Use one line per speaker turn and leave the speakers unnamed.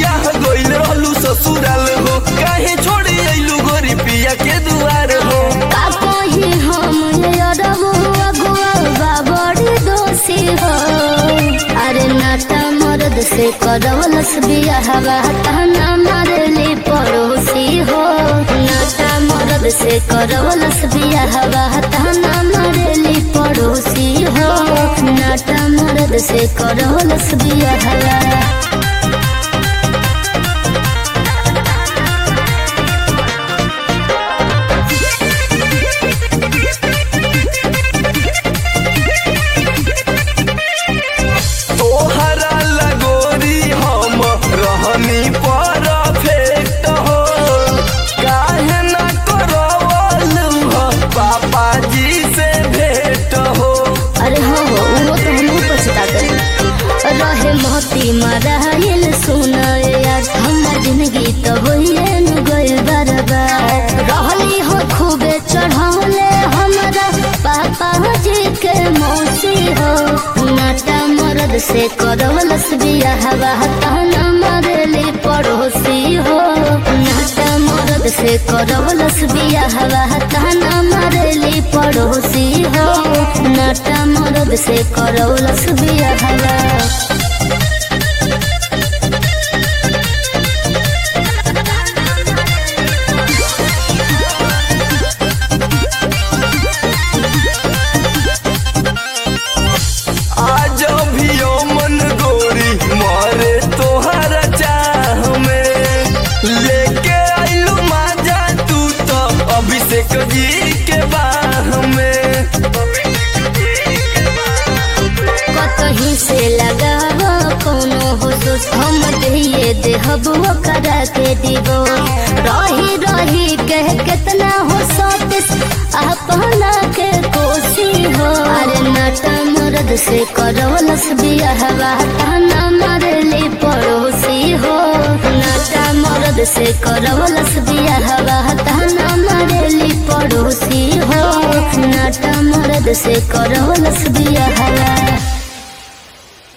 बियाह गइल रहलू ससुराल हो काहे छोड़ी अइलू गोरी पिया के दुआर हो
का कही हम ये अरब अगुआ बड़ी दोषी हो अरे नाता मर्द से करवलस बियाहवा ताना मारली पड़ोसी हो नाता मर्द से करवलस बियाहवा ताना मारली पड़ोसी हो नाता मर्द से करवलस बियाहवा
तोहरा लगोरी हम रहनी परफेक्ट हो काहे ना करवलू हो पापा जी से भेंट हो
अरे हो हो वो तो हम पछता कर रहे मोती मराइल सुन यार हमर जिंदगी तो होइए न गइल बर्बाद रहली हो खूबे चढ़ौले हमरा पापा जी के मौसी हो नाटा मर्द से करवलस बियाहवा ताना मारली पड़ोसी हो नाटा मर्द से करवलस बियाहवा ताना मारली पड़ोसी हो नाटा मर्द से करवलस बियाहवा
आज भी ओ मन गोरी मारे तोहरा चाह में लेके आइलू माजा तू तो अभिषेक जी के बाह में
कतही से लगाव कोनो हो सोच हम दिए देहब करा के दिबो रही रही कह कितना हो सोतिस अपना के कोसी हो अरे नाटा मर्द से करवलस बियाहवा ताना मारली पड़ोसी हो नाटा मर्द से करवलस बियाहवा ताना मारली पड़ोसी हो नाटा मर्द से करवलस बियाहवा